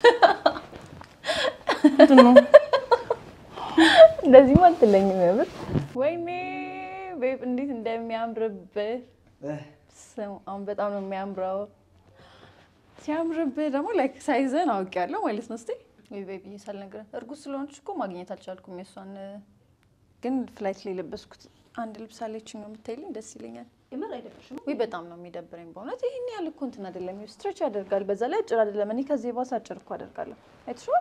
ምንድን ነው? እንደዚህም አትለኝም። የምር ወይኔ ቤብ እንዴት እንደሚያምርብህ ስም አሁን በጣም ነው የሚያምረው። ሲያምርብህ ደግሞ ላይክ ሳይዘን አውቄያለሁ ማለት ነው። እስኪ ወይ ቤቢ ሳልነግረህ እርጉዝ ስለሆነች እኮ ማግኘት አልቻልኩም። የእሷን ግን ፍላይት ላይ የለበስኩት አንድ ልብስ አለችኝ ነው የምታይልኝ፣ ደስ ይለኛል። የምር አይደብርሽም? ወይ በጣም ነው የሚደብረኝ በእውነት። ይህን ያህል እኮ እንትን አይደለም፣ ስትሬች ያደርጋል። በዛ ላይ አጭር አይደለም። እኔ ከዚህ የባሰ አጭር እኮ አደርጋለሁ። አይተሽዋል?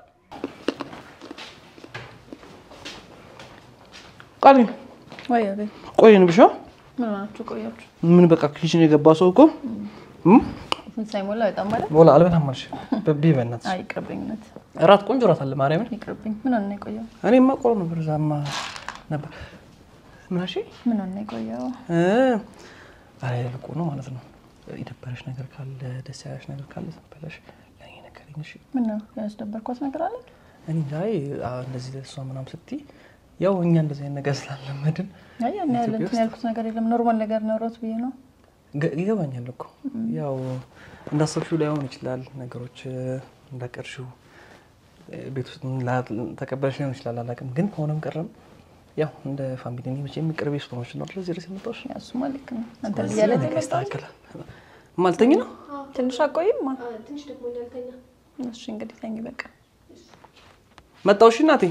ቃል ወይ ቤብ ቆይን ብሻ ምን ሆናችሁ ቆያችሁ? ምን በቃ ኪችን የገባ ሰው እኮ እም? ስንት ሳይሞላ በጣም ማለት ቦላ አልበላም አልሽ። በቢ በእናትሽ አይ ይቅርብኝ፣ እውነት እራት ቆንጆ እራት አለ ማርያምን። ይቅርብኝ። ምን ሆነ ነው የቆየው? እኔማ ቆሎ ነበር እዛማ ነበር ምን አልሽ? ምን ሆነ ነው የቆየው? እ አይ ልቆ ነው ማለት ነው። የደበረሽ ነገር ካለ ደስ ያለሽ ነገር ካለ ዝም ብለሽ ለእኔ ንገሪኝ እሺ። ምን ነው ያስደበርኳት ነገር አለ? እኔ ዛይ እንደዚህ ለእሷ ምናምን ስትይ ያው እኛ እንደዚህ አይነት ነገር ስላለመድን አይ ያን ያህል ኢትዮጵያ እንትን ያልኩት ነገር የለም። ኖርማል ነገር ነውረት ብዬ ነው። ገ- ይገባኛል እኮ ያው እንዳሰብሽው ላይሆን ይችላል። ነገሮች እ፣ እንዳቀርሽው እ፣ ቤት ውስጥ ላ- ተቀበለሽ ሊሆን ይችላል። አላውቅም፣ ግን ከሆነም ቀረም ያው እንደ ፋሚሊ እኔ መቼም ቅርቤ ስለሆነች ነው ስለዚህ ድረስ የመጣሁሽ። ያው እሱማ ልክ ነው። አንተ ስለዚህ እያለ ነገ ይስተካከላል። ማልተኝ ነው ትንሽ አቆይም። አ፣ ትንሽ ደግሞ እንዳልተኛ እሺ እንግዲህ ተኝ በቃ። መጣሁ። እሺ እናቴ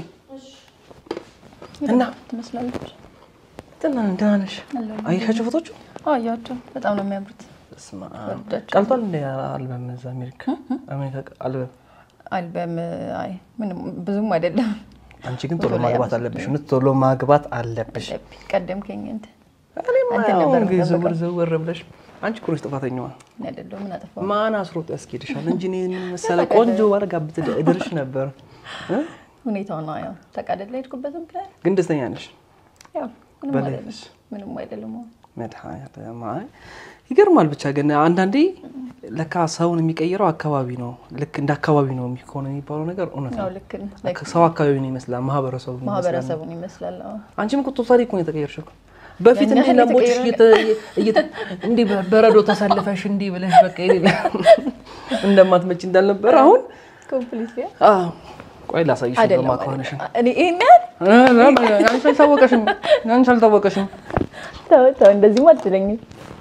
እና ትመስላለች። ደህና ደህና ነሽ? አለሁ። አየሻቸው ፎቶቹ? አዎ እያቸው በጣም ነው የሚያምሩት። በስመ አብ። ወዳቸው። ቀልቷል እንደ አልበም እዛ አሜሪካ አሜሪካ አልበም። አልበም አይ ምንም ብዙም አይደለም። አንቺ ግን ቶሎ ብዙ ላይ ማግባት አመሰግናለሁ። አለብሽ። እውነት ቶሎ ማግባት አለብሽ። አለብኝ። ቀደምከኝ እንትን እኔማ አንተ ያው ነበር እንግዲህ የምጠብቀው። ዘወር ዘወር ብለሽ አንቺ እኮ ነሽ ጥፋተኛዋ። እኔ አይደለሁም ምን አጠፋሁ? ማን አስሮጥ ያስኬድሻል እንጂ እኔ መሰለ ቆንጆ ባለ ጋብት እድርሽ ነበር እ? ሁኔታው ነው ያው ተቃደድ ላይ ሄድኩበት ምክንያት ግን ደስተኛ ነሽ? ያው ምንም በላይፍስ? አይደለም ምንም አይደለም። አዎ። መድኃኒዓለም አይ ይገርማል። ብቻ ግን አንዳንዴ ለካ ሰውን የሚቀይረው አካባቢ ነው። ልክ እንደ አካባቢ ነው የሚሆነ የሚባለው ነገር እውነት ያው ነው። ልክ ነው። ላይክ ሰው አካባቢውን ይመስላል፣ ማህበረሰቡ ይመስላል። ማህበረሰቡን ይመስላል። አዎ። አንቺም እኮ ቶታሊ እኮ ነው የተቀየርሽው እኮ። በፊት ያን እንዲህ ያህል ላምቦች የተቀየረ እንዲህ በረዶ ተሰልፈሽ እንዲህ ብለሽ በቃ የሌለ እንደማትመጪ እንዳልነበረ አሁን ኮምፕሊትሊ አዎ፣ ቆይ ላሳይሽ አይደለም ማከሆነሽን እኔ ይሄን ያህል አንቺ አልታወቀሽም፣ አንቺ አልታወቀሽም። ተው ተው፣ እንደዚህማ አትለኝም።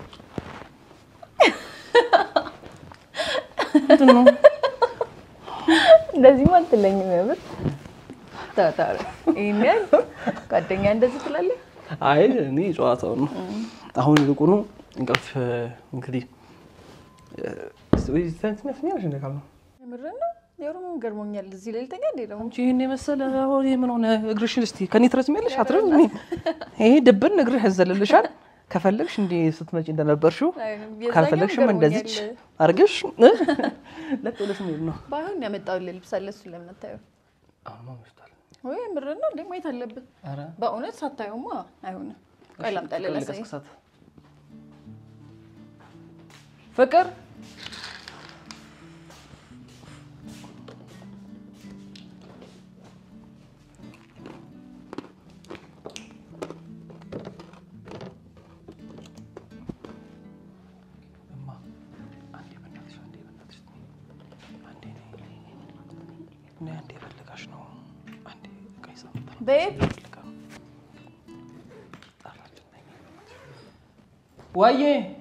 ምንድን ነው እንደዚህማ አትለኝም። የምር ተው ተው፣ ይሄን ያህል ጓደኛ እንደዚህ ትላለህ? አይ እኔ ጨዋታው ነው። አሁን ይልቁኑ እንቅልፍ እንግዲህ ትመስኛለሽ እንደ ካል ነው የምርህን ነው? የኦሮሞ ገርሞኛል። እዚህ ላይ ልተኛ እንዴ ደግሞ አንቺ ይህን የመሰለ አሁን ይህ ምን ሆነ? እግርሽን እስቲ ከኔ ትረዝሚያለሽ? አትረዝሚ። ይሄ ድብን እግርሽ ያዘልልሻል። ከፈለግሽ እንዲህ ስትመጪ እንደነበርሽው የዛኛው ካልፈለግሽም ገርሞኛል። እንደዚች አርገሽ ለጥ ብለሽ መሄድ ነው። ባይሆን ያመጣሁልህ ልብስ አለ፣ እሱን ለምን አታየው? አሁን መሽቷል። ወይ የምርህን ነው እንዴ? ማየት አለብን። ኧረ በእውነት ሳታየውማ አይሆንም። ቆይ ላምጣልህ ላሳይህ። ልቀስቅሳት። ፍቅር እማ፣ አንዴ በእናትሽ፣ አንዴ በእናትሽ፣ አንዴ ነይ፣ ነይ፣ ነይ፣ አንዴ ፈልጋሽ ነው። አንዴ ዕቃ ይዛ መጣ ነው። ቤብ ፈልጋ ነው። ጠራችን፣ ነይ፣ ነይ፣ በእናትሽ። ዋዬ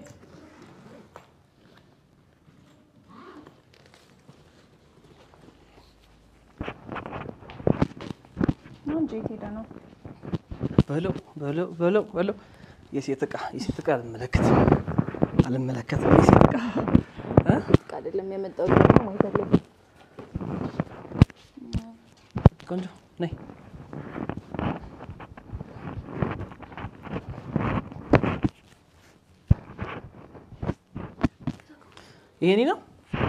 ነው እንጂ የት ሄደህ ነው? በለው በለው በለው በለው የሴት ዕቃ የሴት ዕቃ አልመለከትም አልመለከትም የሴት ዕቃ እ? በቃ አይደለም ያመጣሁልህ ደግሞ ማየት አለብን። ቆንጆ ነይ ይሄ እኔ ነው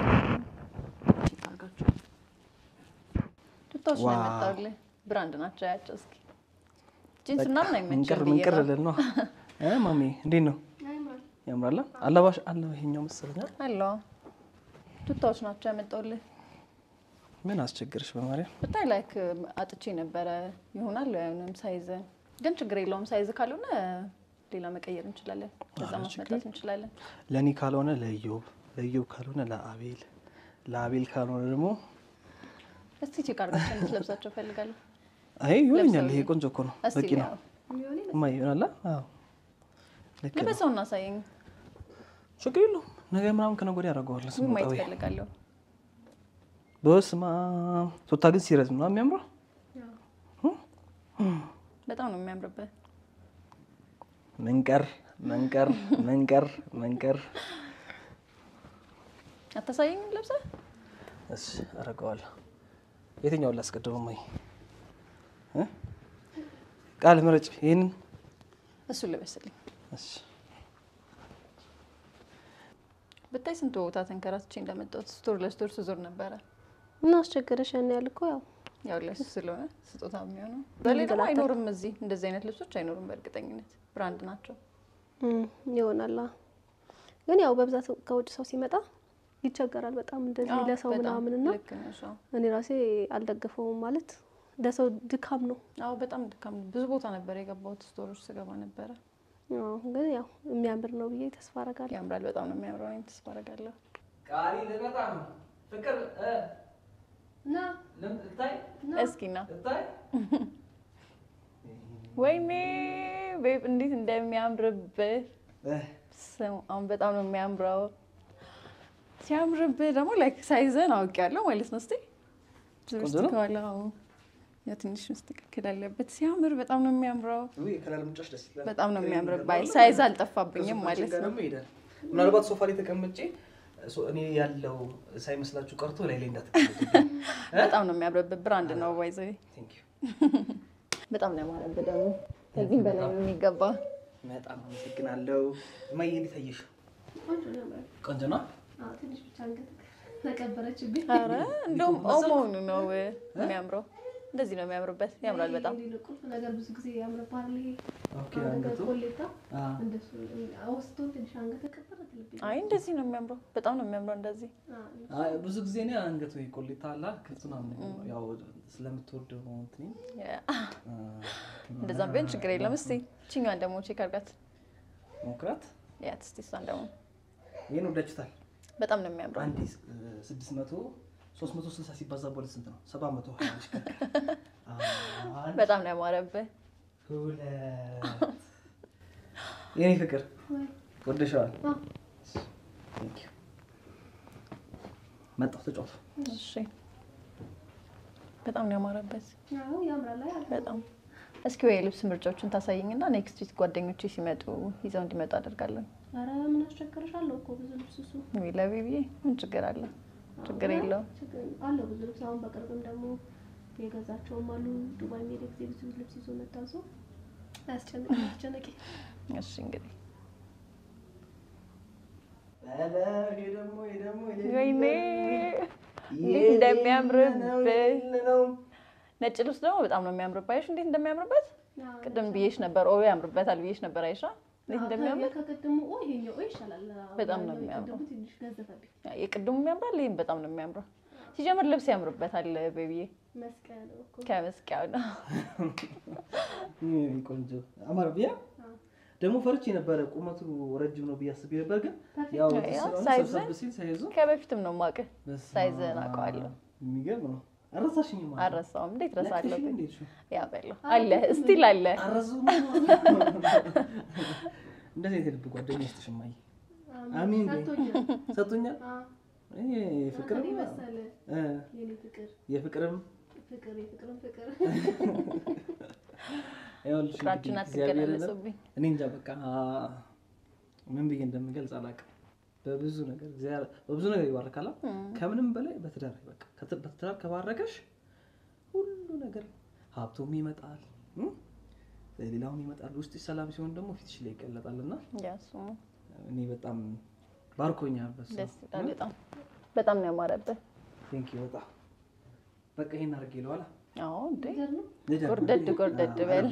ቱታዎች ነው ዋው። ያመጣሁልህ። ብራንድ ናቸው ያቸው። እስኪ ጂንስ ምናምን ምንቅር አይመችም ብዬ ምንቅር ነው። ልል ነው እ ማሜ እንዴት ነው ያምራል አለባሽ አለ ይሄኛው መሰለኛል አለ ቱታዎች ናቸው ያመጣሁልህ። ምን አስቸግርሽ በማርያም ብታይ ላይክ አጥቼ ነበረ ይሆናል አይሆንም ሳይዝ ግን ችግር የለውም። ሳይዝ ካልሆነ ሌላ መቀየር እንችላለን። ከዛ አረ ማስመጣት እንችላለን። ለእኔ ካልሆነ ለኢዮብ ለኢዮብ ካልሆነ ለአቤል ለአቤል ካልሆነ ደግሞ እስቲ ቼክ አድርጋቸው እንድትለብሳቸው እፈልጋለሁ። አይ ይሆነኛል። ለብሰው ይሄ ቆንጆ እኮ ነው፣ እስቲ በቂ ነው። ያው የሚሆን እማዬ ይሆናላ። አዎ ልክ ነው። ልበሰው እና አሳየኝ። ችግር የለውም። ነገ ምናምን ከነገ ወዲያ አደርገዋለሁ። ውይ ማየት ስመጣ እፈልጋለሁ። በስመ አብ ቱታ ግን ሲረዝም ነው የሚያምረው። በጣም ነው የሚያምርበት። መንቀር መንቀር መንቀር መንቀር። አታሳየኝም ለብሰህ? እሺ አደርገዋለሁ። የትኛውን ላስቀድመው? እማዬ እ? ቃል ምረጭ። ይሄንን እሱን ልበስልኝ። እሺ ብታይ ስንት ቦታ ተንከራትቼ እንደመጣሁት ስቶር ለስቶር ስዞር ነበረ። እና አስቸገረሽ ያን ያህል እኮ ያው ያው ለሱ ስለሆነ ስጦታ የሚሆነው በላይ ደግሞ አይኖርም። እዚህ እንደዚህ አይነት ልብሶች አይኖሩም። በእርግጠኝነት ብራንድ ናቸው። እም፣ ይሆናል። አዎ። ግን ያው በብዛት ከውጭ ሰው ሲመጣ ይቸገራል በጣም እንደዚህ አዎ፣ ለሰው በጣም ምናምን እና ልክ ነሽ። አዎ። እኔ ራሴ አልደገፈውም ማለት ለሰው ድካም ነው። አዎ በጣም ድካም ነው። ብዙ ቦታ ነበር የገባሁት ስቶሮች ስገባ ነበረ። አዎ፣ ግን ያው የሚያምር ነው ብዬ ተስፋ አረጋለሁ። ያምራል። በጣም ነው የሚያምረው። እኔም ተስፋ አደርጋለሁ። ቃሊ ልመጣ ነው። ፍቅር እና ልታይ እስኪ ና ልታይ ወይኔ ቤብ እንዴት እንደሚያምርብህ ስሙ። አሁን በጣም ነው የሚያምረው። ሲያምርብህ ደግሞ ላይክ ሳይዘን አውቄያለሁ ማለት ነው። እስቲ ቆንጆ ነው። ከኋላ ያ ትንሽ መስተካከል አለበት። ሲያምር በጣም ነው የሚያምረው። ከለር ምንጫሽ ደስ ይላል። በጣም ነው የሚያምርብህ። ሳይዝ አልጠፋብኝም ማለት ነው። ይሄዳል። ምናልባት ሶፋ ላይ ተቀምጬ ሶ- እኔ ያለው ሳይመስላችሁ ቀርቶ ላይ ላይ እንዳትቀመጡ። በጣም ነው የሚያምርብህ። ብራንድ ነው ባይዘ Thank you። በጣም ነው ያማረብህ። ደግሞ ከዚህም በላይ ነው የሚገባ። በጣም አመሰግናለሁ። እማዬ እንዴት አየሽ? ቆንጆ ነው ያምራል። ቆንጆ ነው። አዎ፣ ትንሽ ብቻ አንገት ተቀበረችብኝ። ኧረ እንደውም ኦሞኑ ነው የሚያምረው። እንደዚህ ነው የሚያምርበት። ያምራል በጣም ይሄ ቁልፍ ነገር ብዙ ጊዜ ያምርብሃል። ይሄ ኦኬ አንገት አንገቱ ኮሌታ አ እንደሱ አውስቶ ትንሽ አንገት ተቀበረ ትልብኝ። አይ እንደዚህ ነው የሚያምረው። በጣም ነው የሚያምረው እንደዚህ አዎ፣ አይ፣ ብዙ ጊዜ እኔ አንገቱ ቆሌታ አላ ክፍቱን አምነው ያው ስለምትወደው ነው እንትን እንደዛም ቢሆን ችግር የለም። እስቲ ችኛዋን ደግሞ ቼክ አድርጋት ሞክራት። ያት እስቲ እሷን ደግሞ ይሄን ወዳችሁታል። በጣም ነው የሚያምረው። አንድ ስድስት መቶ ሶስት መቶ ስልሳ ሲባዛ በሁለት ስንት ነው? ሰባት መቶ ሀያ ይሽከርከር። አንድ በጣም ነው ያማረብህ። ሁለት የኔ ፍቅር ወይ ወደሸዋል። አዎ። Thank you። መጣሁ ተጫወቱ። እሺ በጣም ነው ያማረበት። አዎ፣ ያምራል። አይ አለ። በጣም እስኪ ወይ የልብስ ምርጫዎችን ታሳይኝና ኔክስት ዊክ ጓደኞቼ ሲመጡ ይዘው እንዲመጡ አደርጋለሁ። ኧረ ምን አስቸገረሻለሁ እኮ ብዙ ልብስ እሱ ወይ ለቤቢዬ ምን ችግር አለ? ችግር አዎ፣ የለውም። ችግር አለው ብዙ ልብስ። አሁን በቅርብም ደግሞ የገዛቸውም አሉ። ዱባይ ሜድ ጊዜ ብዙ ልብስ ይዞ መታዞ አያስጨንቅ አስጨነቂ እሺ እንግዲህ ይሄ ደግሞ ይሄ ደግሞ ወይኔ እንዴት እንደሚያምርብህ ነጭ ልብስ ደግሞ በጣም ነው የሚያምርበት። አይሽ እንዴት እንደሚያምርበት ቅድም ብዬሽ ነበር። ኦ ያምርበታል ብዬሽ ነበር። አይሻ እንዴት እንደሚያምር ከቅድሙ ኦ ይሄኛው ኦ ይሻላል። በጣም ነው ያኛው የሚያምረው። የቅድሙ ትንሽ ገዘፈብኝ። የቅድሙ ያምራል፣ ይህም በጣም ነው የሚያምረው። ሲጀምር ልብስ ያምርበታል ቤቢዬ፣ መስቀያ ነው እኮ ከመስቂያው ነው። ይሄ ቆንጆ አማር ብያ ደግሞ ፈርቼ ነበረ ቁመቱ ረጅም ነው ብዬ አስቤ ነበር፣ ግን ያው ያው ስለሆነ ሳይዝ ሰብሰብ ሲል ሳይዙ ከበፊትም ነው የማውቅህ። በስመ ሳይዝህን አብ። አውቀዋለሁ። የሚገርም ነው። አረሳሽኝ ማለት ነው። አልረሳውም። እንዴት ረሳለሁ? ለክተሽው እንዴት ሹ? ያ በለው አለ እስቲል አለ። አረሳው እንደዚህ አይነት ልብ ጓደኛ ይስጥሽ እማዬ። አሜን። አሜን በይ። ሰጥቶኛል። ሰጥቶኛል። አዎ፣ ይሄ ፍቅር እኔ መሰለ እ የኔ ፍቅር የፍቅርም ፍቅር የፍቅርም ፍቅር ይኸውልሽ እንግዲህ ፍቅራችን እግዚአብሔርን አትገላለጹብኝ። እኔ እንጃ በቃ ምን ብዬ እንደምገልጽ አላውቅም። በብዙ ነገር እግዚአብሔር በብዙ ነገር ይባርካል። ከምንም በላይ በትዳር በቃ ከት- በትዳር ከባረከሽ ሁሉ ነገር ሀብቶም ይመጣል እም? ሌላውም ይመጣል። ውስጥሽ ሰላም ሲሆን ደግሞ ፊትሽ ላይ ይገለጣል እና ያ እሱማ እኔ በጣም ባርኮኛል። በሱ ደስ ይላል። በጣም በጣም ነው ያማረብህ። ቴንክ ዩ በጣም በቃ ይሄን አድርጌ ይለዋል። አዎ እንዴ ፍቅር ነው። ጎርደድ ጎርደድ በል።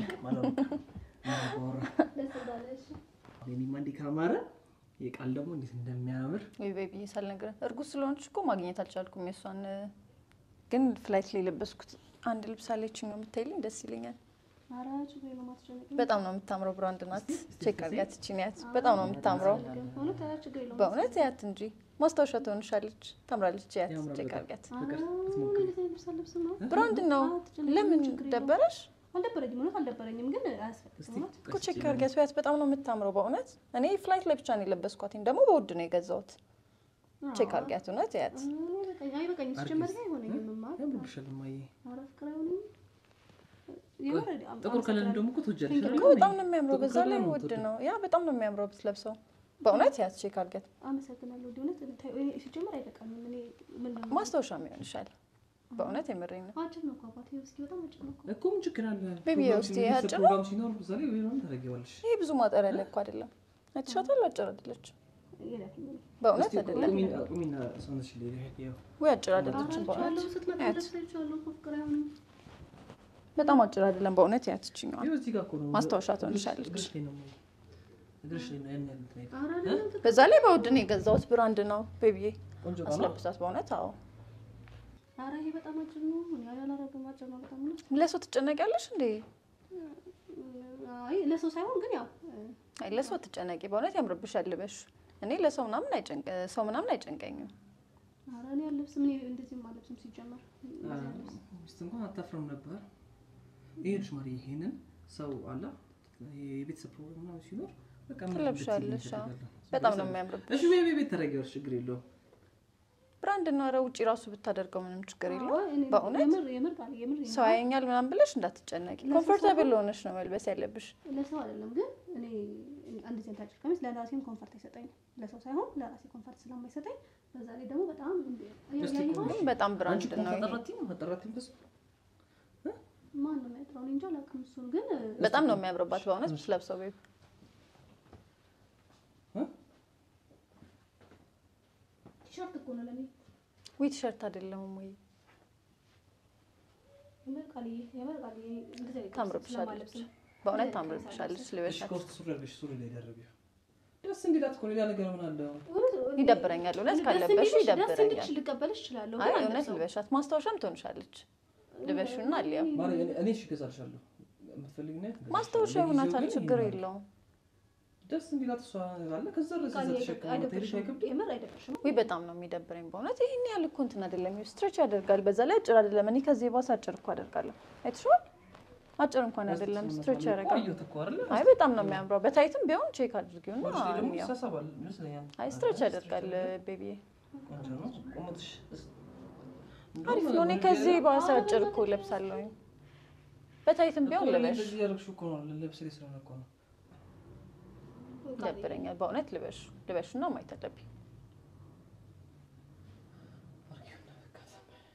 ደስ እንዳለሽ እኔማ እንዲህ ካማረ የቃል ደግሞ እንዴት እንደሚያምር ወይ ቤቢ ሳልነግርህ እርጉዝ ስለሆነች እኮ ማግኘት አልቻልኩም። የእሷን ግን ፍላይት ላይ የለበስኩት አንድ ልብስ አለችኝ ነው የምታይልኝ፣ ደስ ይለኛል። ኧረ ችግር የለውም አትጨነቂ። በጣም ነው የምታምረው። ብራንድ ናት። ቼክ አድርጋት። ይቺን ያት በጣም ነው የምታምረው። እውነት ኧረ ችግር የለውም። በእውነት ያት እንጂ ማስታወሻ ትሆንሻለች። ታምራለች። ያት ያምራል ቼክ በጣም። አድርጋት። ፍቅር ኧረ ስትሞክሪ እንደዚህ አይነት ልብስ አልለብስም ነው ብራንድ ነው። አትጨነቂ፣ ለምን ችግር የለውም። ደበረሽ? አልደበረኝም፣ እውነት አልደበረኝም፣ ግን አያስፈልግም። እስቲ እውነት እኮ ቼክ አድርጊያት ቢያት በጣም ነው የምታምረው በእውነት። እኔ ፍላይት ላይ ብቻ ነው የለበስኳትኝ፣ ደግሞ በውድ ነው የገዛሁት። ቼክ አድርጊያት እውነት ያት አይበቃኝ- አይበቃኝም። ሲጀመር ግን አይሆነኝም። እማር ያምርብሻል እማዬ። ኧረ ፍቅር አይሆነኝም። የምር አም- ጥቁር ከለር ደግሞ እኮ ትወጃለሽ Thank you. አይደል? እኮ በጣም ነው የሚያምረው። ጥቁር በዛ ላይ ከለር ነው ውድ የምትወደው። ነው። ያ በጣም ነው የሚያምረው ብትለብሰው በእውነት ያት ቼክ አድርጊያት። አመሰግናለሁ። ውድ እውነት ታይ- እኔ ሲጀመር አይበቃኝም። እኔ ምን ነው ማስታወሻ የሚሆንሻል። በእውነት የምሬኝ ነው። አጭር ነው እኮ አባቴ፣ እስኪ በጣም አጭር ነው እኮ። እኮ ምን ችግር አለ? ቤቢ ፕሮግራም ውስጥ ሲኖር፣ ያጭር ነው? ፕሮግራም ሲኖር እዛ ላይ ምናምን ታደርጊዋለሽ። ይሄ ብዙ ማጠር ያለ እኮ አይደለም። አይተሻታል? አጭር አይደለችም። የላከኝ ነው። በእውነት እስቲ አይደለም። ቁሚና ቁሚና ሰውነትሽ ላይ ይኸው። ወይ አጭር ኧረ አይደለችም። በእውነት አይቼዋለሁ፣ ስትመጣ ያት ለብሳ አይቼዋለሁ እኮ ፍቅር አይሆንም። በጣም አጭር አይደለም። በእውነት ያት ይችኛዋል። ይኸው እዚህ ጋር እኮ ነው። ማስታወሻ እግርሽ- ትሆንሻለች። እግርሽ ላይ ነው የማየው። እግርሽ ላይ ነው ያን ያህል እንትን አይልም። ኧረ አይደለም፣ ፍቅር በዛ ላይ በውድ ነው የገዛሁት። ብራንድ ነው ቤቢዬ። ቆንጆ እቃ ነው። አስለብሳት በእውነት አዎ። ኧረ ይሄ በጣም አጭር ነው። እኔ አላደርግም፣ አጭር ነው በጣም ነው። ለሰው ትጨነቂያለሽ እንዴ? አይ ለሰው ሳይሆን ግን ያው አይ ለሰው ትጨነቂ። በእውነት ያምርብሻል ልበሽ። እኔ ለሰው ምናምን አይጨንቅ ሰው ምናምን አይጨንቀኝም። ኧረ እኔ አልለብስም። እኔ እንደዚህም አልለብስም ሲጀመር እንደዚህ አልለብስም። ሚስት እንኳን አታፍርም ነበር። ይሄንሽ ማሪ ይሄንን ሰው አላ የቤተሰብ ፕሮግራም ምናምን ሲኖር በቃ ምን ትለብሻለሽ፣ እንደዚህ አዎ። ይደረጋል። በጣም ነው የሚያምርብሽ። እሺ ቤቢ ቤት ታደርጊዋለሽ፣ ችግር የለውም። ብራንድ ነው። ኧረ ውጪ ራሱ ብታደርገው ምንም ችግር አዎ፣ የለውም። እኔ በእውነት የምር የምር ቃል የምር ሰው ያየኛል ምናምን ብለሽ እንዳትጨነቂ። ለሰው ኮምፎርታብል ሆነሽ ነው መልበስ ያለብሽ። ለሰው አይደለም ግን እኔ እንደዚህ አይነት አጭር ቀሚስ ለራሴም ኮንፈርት አይሰጠኝም። ለሰው ሳይሆን ለራሴ ኮንፈርት ስለማይሰጠኝ በዛ ላይ ደግሞ በጣም እንደ- እስቲ ያየኸው ግን በጣም ብራንድ አንቺ ነው ይሄ። አጠራቲኝ አጠራቲኝ በስ ማን ነው የሚያጥረው? እኔ እንጃ አላውቅም። እሱን ግን በጣም ነው የሚያምርባት በእውነት ብትለብሰው ቤቢ። ቲሸርት እኮ ነው ለኔ ዊ ቲሸርት አይደለም ወይ? የምር ቃልዬ የምር ቃልዬ እንደዚህ አይነት ቀሚስ ታምርብሻለች። ስለማልለብስ ነው። በእውነት ታምርብሻለች። እሺ ልበሻት። ኮርት ሱሪ አድርገሽ ሱሪ ላይ ደርቢው። ደስ እንዲላት እኮ ሌላ ነገር ምን አለው? እውነት- ይደብረኛል። እውነት ደስ ካለበሽ እንዲልሽ- ደስ ይደብረኛል። እንዲልሽ ልቀበልሽ እችላለሁ። አይ ግን እውነት አልለብሰውም። ልበሻት። ማስታወሻም ትሆንሻለች። ልበሹና አልያ ማሪ እኔ እኔ እሺ እገዛልሻለሁ። የምትፈልጊው ነው ያት ማስታወሻ ለጊዜው ይሆናታል። ግን ችግር ይሄን የለውም። ደስ እንዲላት እሷ አለ ከዛ ድረስ እዛ ቃልዬ ተሸክማ አይደብርሽም? ትሄድሽ አይከብድም? የምር አይደብርሽም? ወይ በጣም ነው የሚደብረኝ በእውነት። ይህን ያህል እኮ እንትን አይደለም፣ ስትሬች ያደርጋል። በዛ ላይ አጭር አይደለም። እኔ ከዚህ ባስ አጭር እኮ አደርጋለሁ። አይተሽዋል? አጭር እንኳን አይደለም፣ ስትሬች ያደርጋል። ቆየሁት እኮ አይደለ? አይ በጣም ነው የሚያምረው። በታይትም ቢሆን ቼክ አድርጊውና ወደ ላይ ደግሞ እንያው። ይሳሳባል ይመስለኛል። አይ ስትሬች ያደርጋል ቤቢዬ። ቆንጆ ነው። ቁመትሽ አሪፍ ነው። እኔ ከዚህ ባስ አጭር እኮ ለብሳለሁኝ። በታይትም ቢሆን ልበሽ። እንደዚህ ያደረግሽው እኮ ነው ልብስ ላይ ስለሆነ እኮ ነው። ይደብረኛል በእውነት ልበሽ ልበሹና ማየት አለብኝ። አርጊውና በቃ ዝም በይ።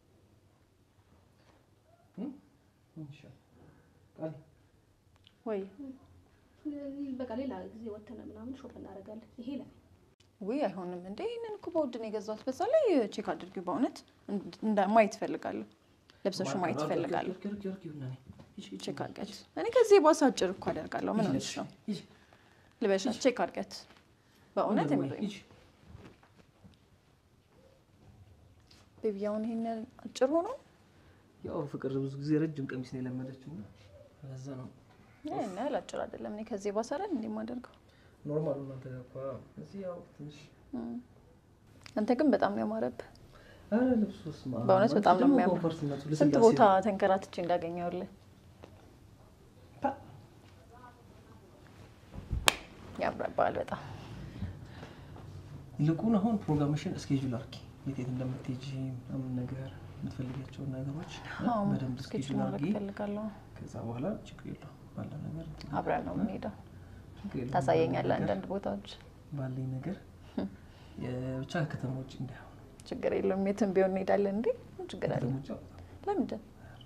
እም? ምን ይሻላል? ቃል ወይ በቃ ሌላ ጊዜ ወተነ ምናምን ሾፕ እናደርጋለን። ይሄ ለኔ ውይ አይሆንም እንዴ! ይህንን እኮ በውድ ነው የገዛሁት። በዛ ላይ ቼክ አድርጊው በእውነት እንዳ- ማየት እፈልጋለሁ። ለብሰሹ ማየት እፈልጋለሁ። አርጊው፣ አርጊው፣ አርጊውና ነይ። ሂጂ፣ ሂጂ፣ ቼክ አድርጊያት። እኔ ከዚህ ባስ አጭር እኮ አደርጋለሁ። ምን ሆነሽ ነው? ሂጂ፣ ልበሻት። ቼክ አድርጊያት በእውነት ሂጂ፣ የምሬን ሂጂ። ቤቢ። አሁን ይሄን አጭር ሆኖ ያው ፍቅር ብዙ ጊዜ ረጅም ቀሚስ ነው የለመደችው እና ለዛ ነው ይሄን ያህል አጭር አይደለም። እኔ ከዚህ ባስ አይደል እንዴ የማደርገው? ኖርማል እናንተ ጋር እኮ እዚህ ያው ትንሽ እም። አንተ ግን በጣም ነው ያማረብህ። አረ ልብሱስ ማ በእውነት በጣም ነው ደግሞ የሚያምረው። ኮምፎርትነቱ ስንት ልስላሴ ቦታ ተንከራትቼ እንዳገኘውልህ ፓ- ያምረባል በጣም ይልቁን አሁን ፕሮግራምሽን እስኬጁል አርጊ። የት የት እንደምትሄጂ ምናምን ነገር የምትፈልጊያቸውን ነገሮች አዎ፣ በደንብ ስኬች እስኬጁል ማድረግ አርጊ። እፈልጋለሁ። ከዛ በኋላ ችግር የለውም ባለው ነገር እንትን አብረን ነው የምንሄደው። ችግር የለውም ታሳየኛለህ ባለው ነገር- አንዳንድ ቦታዎች። ባለኝ ነገር የብቻ ከተማ ውጭ እንዳይሆን ችግር የለውም የትም ቢሆን እንሄዳለን። እንዴ ምን ችግር አለ? ከተማ ውጭ አውጣ። ለምንድን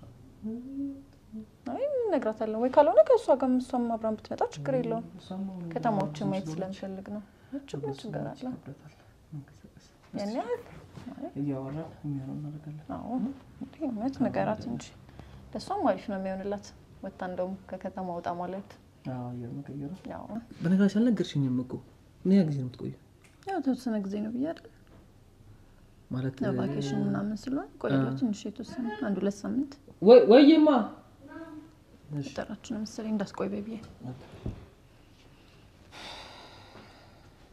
አይ እነግራታለሁ። ወይ ካልሆነ ከእሷ ጋር እሷም አብራን ብትመጣ ችግር የለውም። እሷም አሁን ከተማዎችን ብዙ ማየት ስለሆነች ስለምፈልግ ነው። ችግር በሱ ችግር አለ ይከብዳታል መንቀሳቀስ። ያን ያህል እያወራን የሚሆነው እናደርጋለን። አዎ እንዴ እውነት ንገራት እንጂ ለእሷም አሪፍ ነው የሚሆንላት። ወታ እንደውም ከከተማ ወጣ ማለት አዎ አየር መቀየሩ። ያው በነገራችን አልነገርሽኝም እኮ ምን ያህል ጊዜ ነው የምትቆየው? ያው ተወሰነ ጊዜ ነው ብዬ አይደል ማለት ያው ቫኬሽን ምናምን ስለሆነ ቆያለሁ ትንሽ የተወሰነ አንድ ሁለት ሳምንት ወይ ወይማ እሺ ጠራችሁ ነው መሰለኝ እንዳስቆይ በብዬ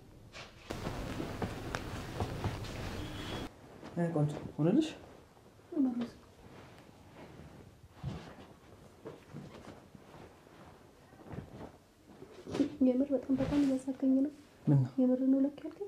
አይ ቆንጆ ሆነልሽ። መለስ የምር በጣም በጣም እያሳገኝ ነው። ምን ነው የምር ነው ለክ ያልከኝ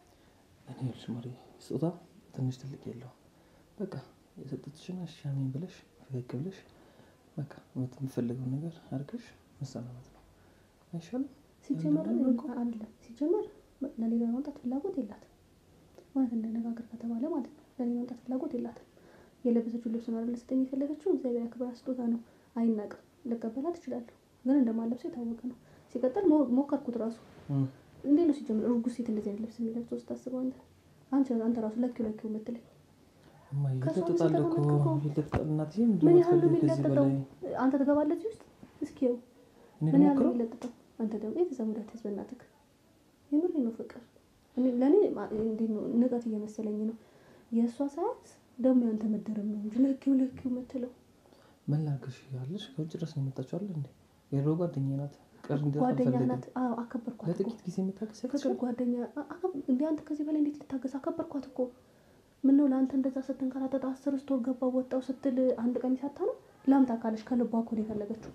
እኔ ይኸውልሽ ማሪ ስጦታ ትንሽ ትልቅ የለው በቃ የሰጠችሽን አሻሚኝ ብለሽ ፈገግ ብለሽ በቃ የምትፈልገውን ነገር አድርገሽ መሰናበት ነው አይሻልም? ሲጀመር አንዳንድ እኮ አለ ሲጀመር ለሌላ ማምጣት ፍላጎት የላትም። እውነት እንደነጋገር ከተባለ ማለት ነው ለሌላ ማምጣት ፍላጎት የላትም። የለበሰችው ልብስ ነው አይደል ስጠኝ የፈለገችው እግዚአብሔር ያክብራ ስጦታ ነው አይናቅም። ልቀበላት እችላለሁ፣ ግን እንደማለብሰው የታወቀ ነው። ሲቀጥል ሞ- ሞከርኩት ራሱ እም። እንዴት ነው ሲጀምር እርጉዝ ሴት እንደዚህ አይነት ልብስ የሚለብሰው ስታስበው አንተ አንተ አንተ ራሱ ለኪው ለኪው የምትለኝ እማ ከሷ ይለጥጣል እኮ ተመልክቶ ይለጥጣል። እናትዬ ምንድን ምን ነው ያህል ነው የምትፈልጊው ከዚህ የሚለጥጠው? በላይ? አንተ ትገባለህ እዚህ ውስጥ እስኪ ይኸው እኔ ምን ያህል ነው ልሞክረው? የሚለጥጠው? አንተ ደግሞ የቤተሰብ ሙዳት ህዝብ እናትህ የምሬ ነው ፍቅር እኔ- ለእኔ ማ- እንዴት ነው ንቀት እየመሰለኝ ነው። የእሷ ሳያንስ ደግሞ ያንተ መደረም ነው እንጂ ለኪው ለኪው የምትለው ምን ላድርግሽ ያለሽ ከውጭ ድረስ ነው የመጣችው አይደል እንዴ? የድሮ ጓደኛዬ ናት። ቅር እንዲላት ጓደኛ አልፈልግም። ናት። አዎ አከበርኳት እኮ ለጥቂት ጊዜ የምታገስ ፍቅር ጓደኛ አ- አከብ- እንደ አንተ ከዚህ በላይ እንዴት ልታገዝ? አከበርኳት እኮ ምን ነው ለአንተ እንደዛ ስትንከራተት አስር ስቶር ገባ ወጣው ስትል አንድ ቀሚስ አታ ነው ላምጣ ካለች ከልቧ እኮ ነው የፈለገችው።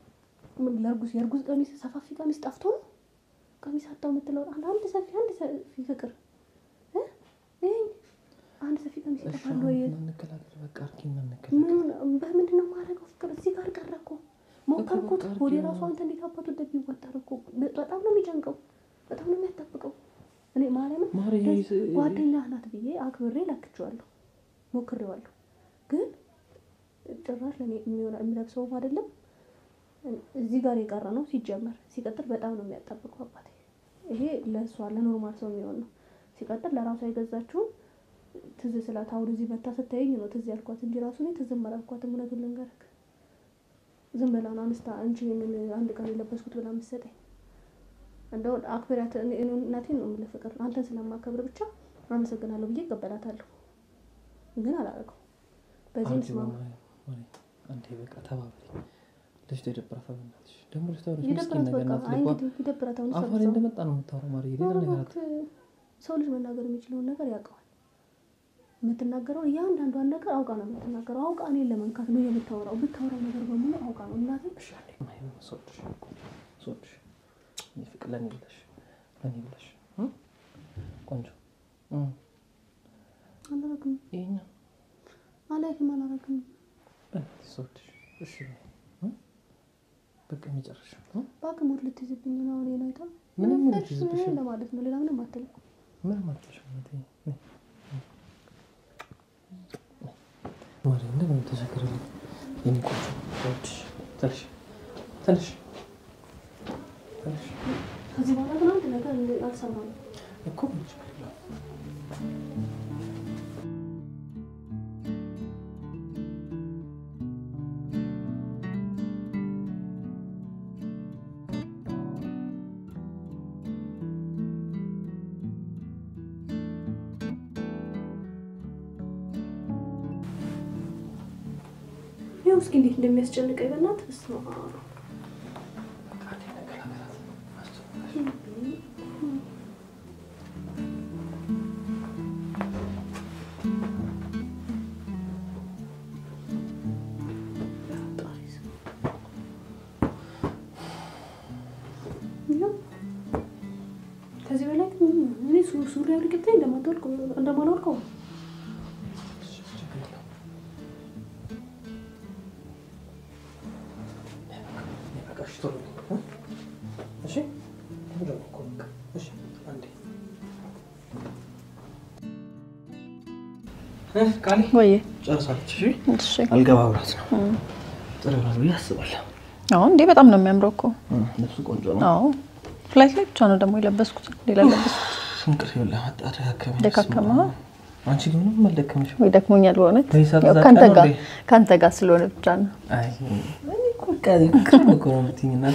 ምን ለእርጉዝ የእርጉዝ ቀሚስ ሰፋፊ ቀሚስ ጠፍቶ ነው ቀሚስ አጣው የምትለው አንድ አንድ ሰፊ አንድ ሰፊ ፍቅር እ? ይሄኝ አንድ ሰፊ ቀሚስ እሺ ይጠፋል አሁን ወይ? እንከላከል። በቃ አርኪና እንከላከል። ምን በምንድን ነው የማደርገው? ፍቅር እዚህ ጋር ቀረ እኮ ሞከርኩት። በቃ ወደ አድርጌው። ራሱ አንተ እንዴት አባቱ እንደሚወጠር እኮ በጣም ነው የሚጨንቀው፣ በጣም ነው የሚያጣብቀው። እኔ ማርያምን ማሪ ደስ- ጓደኛህ ናት ብዬ አክብሬ ላክቼዋለሁ፣ ሞክሬዋለሁ። ግን ጭራሽ ለእኔ የሚሆን የሚለብሰውም አይደለም እዚህ ጋር የቀረ ነው ሲጀመር። ሲቀጥል በጣም ነው የሚያጣብቀው አባቴ። ይሄ ለእሷ ለኖርማል ሰው የሚሆን ነው። ሲቀጥል ለራሷ የገዛችውን ትዝ ስላት አሁን እዚህ መታ ስታየኝ ነው ትዝ ያልኳት እንጂ ራሱ እኔ ትዝም አላልኳትም። እውነቱን ልንገርህ ዝም ብላ ነው አንስታ አንቺ ይሄንን አንድ ቀን የለበስኩት ብላ የምትሰጠኝ። እንደው አክብሪያት። እኔ- እኔ እናቴን ነው የምልህ ፍቅር፣ አንተን ስለማከብር ብቻ አመሰግናለሁ ብዬ እቀበላታለሁ። ግን አላደረገው በዚህ አንቺ ምስማ በማርያም ማሪ አንዴ በቃ ተባበሪ። ልጅቷ የደበራታል በእናትሽ። ደግሞ ልጅቷ ሆነች ምስኪን ይደብራት ነገር በቃ ናት። አይ ልቧ እንግዲህ ይደብራት። አሁን አፏ ላይ እንደመጣ ነው የምታወራው ማሪ። ሌላ ነገር አት ሰው ልጅ መናገር የሚችለውን ነገር ያውቀዋል። የምትናገረው እያንዳንዷን ነገር አውቃ ነው የምትናገረው። አውቃ እኔን ለመንካት ነው የምታወራው። ብታወራው ነገር በሙሉ አውቃ ነው እናቴ እሺ አንዴ ማይሆን ሰውልሽ ሰውልሽ እኔ ፍቅር ለኔ ብለሽ ለኔ ብለሽ እ? ቆንጆ እ አላረግም ይሄኛው አላይክም አላረግም። በእናትሽ ሰውልሽ እሺ እ? በቃ የመጨረሻ እ? እባክህ ሙድ ልትይዝብኝ ነው አሁን ይሄን አይታ ምንም ሙድ እሺ ልትይዝብሽ ለማለት ነው። ሌላ ምንም አትልም። ምንም አትልሽም እህቴ። ነይ፣ ነይ። ማሪ እንደምን ተቸገረልኝ የኔ ቆንጆ ሰውልሽ ትንሽ ትንሽ ትንሽ ከዚህ በኋላ ግን አንድ ነገር እንደ- አልሰማም። እኮ ምን ችግር የለውም። ይኸው እስኪ እንዴት እንደሚያስጨንቀኝ በእናትህ በስመ አብ። በቃ አንዴ ነገር አገራት አስጨነቀሽ። ይኸው ከዚህ በላይ ግን እኔ ሱ- ሱሪ አውልቄ እንደማትወልቅ እንደማላወልቀው ነው። እሺ፣ ችግር የለውም። ነይ በቃ፣ እሺ፣ ቶሎ በይ፣ እ? እሺ፣ ቆንጆ ነው እኮ በቃ። እሺ፣ አንዴ እ፣ ቃሌ ወይ ጨርሳለች። እሺ፣ እሺ አልገባ ብላት ነው። ጥሩ ይሆናል ብዬ አስባለሁ። አዎ እንዴ በጣም ነው የሚያምረው እኮ እ፣ ልብሱ ቆንጆ ነው። አዎ ፍላይት ላይ ብቻ ነው ደግሞ የለበስኩት ሌላ ለበስኩት እንቅልፍ ይኸውልህ መጣ፣ ደካከመኝ። ደካከመ አንቺ ግን ምንም አልደከመሽም። ወይ ደክሞኛል በእውነት ወይ ሰዓት ያው እዛ ከአንተ ቀን ጋር እንዴ? ከአንተ ጋር ስለሆነ ብቻ ነው አይ እኔ እኮ በቃ ክም እኮ ነው የምትይኝ እናቴ።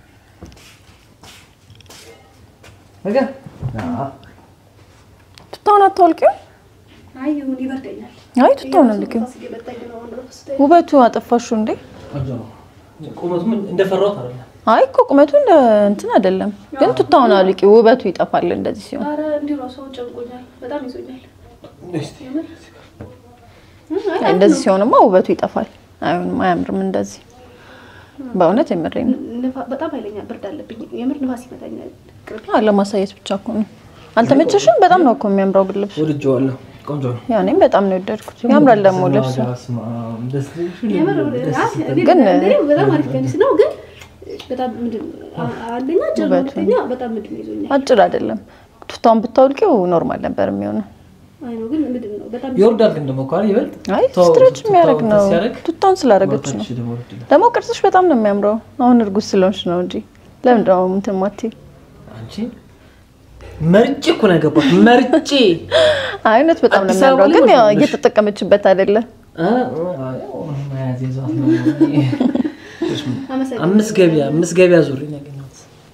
በቃ አዎ ቱታውን አታወልቂው አይ ይሁን ይበርደኛል። አይ ቱታውን አልቂው እራሱ እየመጣኝ ነው አሁን እራሱ ስታይ። ውበቱ አጠፋሹ እንዴ ቆንጆ ነው። ቁመቱም እንደፈራሁት አይደለም። አይ እኮ ቁመቱ እንደ እንትን አይደለም ግን ቱታውን አልቂ ውበቱ ይጠፋል እንደዚህ ሲሆን ኧረ እንዲሁ እራሱ አሁን ጨንቆኛል፣ በጣም ይዞኛል። እስኪ የምር እንደዚህ ሲሆንማ ውበቱ ይጠፋል። አይሆንም፣ አያምርም እንደዚህ። በእውነት የምሬን ነው። ንፋ- በጣም ኃይለኛ ብርድ አለብኝ። የምር ንፋስ ይመታኛል። ቅርብ አዎ፣ ለማሳየት ብቻ እኮ ነው። አልተመቸሽም? በጣም ነው እኮ የሚያምረው ግን ልብሱ። ወድጄዋለሁ። ቆንጆ ነው። ያው እኔም በጣም ነው የወደድኩት። ያምራል ደግሞ ልብሱ። የምር አ- እኔ ግን- እኔ በጣም አሪፍ ቀሚስ ነው፣ ግን በጣም ምንድን ነው አ- አንደኛ ጭር ነው፣ ውበቱ። ሁለተኛ በጣም ምንድን ነው ይዞኛል። አጭር አይደለም። ቱታውን ብታውልቂው ኖርማል ነበር የሚሆነው። አይ ነው ግን ምንድን ነው በጣም ይወርዳል ግን ደግሞ እኮ አይደል ይበልጥ አይ ተው፣ ስትሬች ቱታው የሚያደርግ ነው። ሲያደርግ ቱታውን ስላደረገች ነው። ወርታች ደግሞ ወርድ ይላል። ደግሞ ቅርጽሽ በጣም ነው የሚያምረው። አሁን እርጉዝ ስለሆንሽ ነው እንጂ ለምንድን ነው እንትን ማትይ? አንቺ መርጬ እኮ ነው ያገባሁት። መርጬ አይነት በጣም ነው አዲስ አበባ የሚያምረው፣ ላይ ግን ያው ወንድነሽ። እየተጠቀመችበት አይደለም። አ- አይ፣ መያዝ ይዟት ነው። አመሰግናለሁ። አምስት ገቢያ አምስት ገቢያ ዙሪ ነው ያገኘሁት።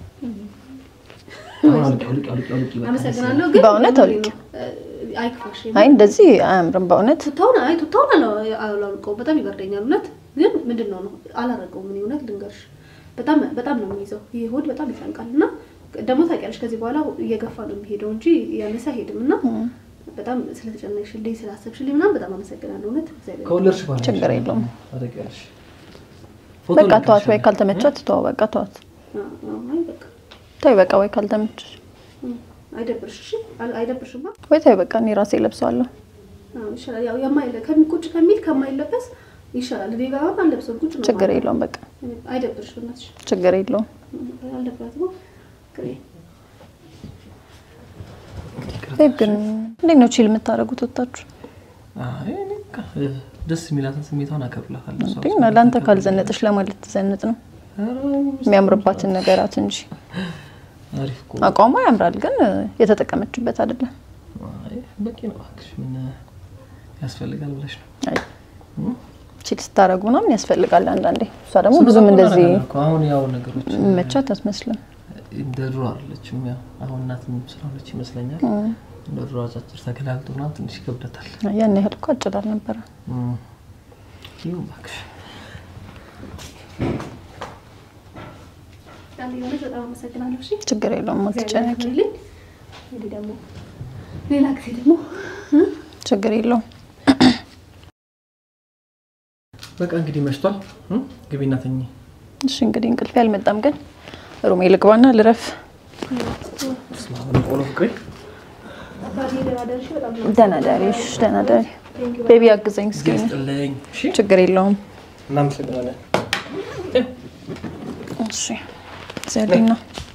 አሁን አውልቂ፣ አውልቂ፣ አውልቂ፣ አውልቂ፣ በቃ አመሰግናለሁ። ግን በእውነት ምንድን አውልቂ። ነው እ፣ አይክፋሽ። አይ እንደዚህ አያምርም በእውነት ቱታውን አይ ቱታውን አላ- አላውልቀውም። በጣም ይበርደኛል። እውነት ግን ምንድን ነው ነው አላረገውም። እኔ እውነት ልንገርሽ በጣም በጣም ነው የሚይዘው። ይሄ ሆድ በጣም ይጨንቃል እና ደግሞ ታውቂያለሽ ከዚህ በኋላ እየገፋ ነው የሚሄደው እንጂ ያነሰ አይሄድም እና በጣም ስለተጨነቅሽልኝ ስላሰብሽልኝ ምናምን በጣም አመሰግናለሁ። እውነት እግዚአብሔር ከወለድሽ በኋላ ችግር የለውም። ታደርጊያለሽ። ፎቶ በቃ ተዋት፣ ወይ ልክልሻለሁ። ካልተመቻት ተዋ፣ በቃ ተዋት። አ- አ- አይ በቃ ተይ በቃ ወይ ካልተመቸሽ እ፣ አይደብርሽ እሺ? አይ- አይደብርሽማ? ወይ ተይ በቃ እኔ ራሴ ለብሰዋለሁ። አዎ ይሻላል። ያው የማይለ ከሚቁጭ ከሚል ከማይለበስ ይሻላል። እኔ ጋር አሁን አልለብሰውም ቁጭ ነው ችግር ማለት የለውም በቃ ነው። አይደብርሽ በእናትሽ ችግር የለውም። አልደብራትም። ግሬ ቤብ ግን እንዴት ነው ቺል የምታደርጉት ወታችሁ? አይ፣ እኔ በቃ ደስ የሚላትን ስሜቷን አከብላታለሁ። እሷ እንዴ እና ለአንተ ካልዘነጥሽ ለማለት ትዘንጥ ነው የሚያምርባትን ነገራት እንጂ አሪፍ እኮ አቋሟ ያምራል፣ ግን የተጠቀመችበት አይደለም። አይ፣ በቂ ነው እባክሽ። ምን ያስፈልጋል ብለሽ ነው? አይ ቺል ስታደርጉ ምናምን ያስፈልጋል አንዳንዴ። እሷ ደግሞ ብዙም ስንት እንደዚህ ነገር እኮ አሁን ያው ነገሮች መቻት አትመስልም። እንደ ድሮ አይደለችም። ያው አሁን እናትም ስለሆነች ይመስለኛል እንደ ድሮ አጫጭር ተገላልጦ ምናምን ትንሽ ይከብደታል። ያን ያህል እኮ አጭር አልነበረ። እም። ይሁን እባክሽ። አንድ የሆነች በጣም አመሰግናለሁ። እሺ ችግር የለውም አትጨነቂ። ያክልልኝ። እንግዲህ ደግሞ ሌላ ጊዜ ደግሞ ችግር የለውም። በቃ እንግዲህ መሽቷል። እም? ግቢና ተኚ። እሺ እንግዲህ እንቅልፌ አልመጣም፣ ግን ሩሜ ልግባና ልረፍ። በስመ አብ ወወልድ ወመንፈስ ቅዱስ። አባቴ ደህና ደርሽ። በጣም ነው ደህና ደሪ። እሺ ደህና ደሪ። ቤቢ አግዘኝ እስኪ። ጊዜ ይስጥልኝ። እሺ፣ ችግር የለውም። እናመሰግናለን። እሺ ዘዴና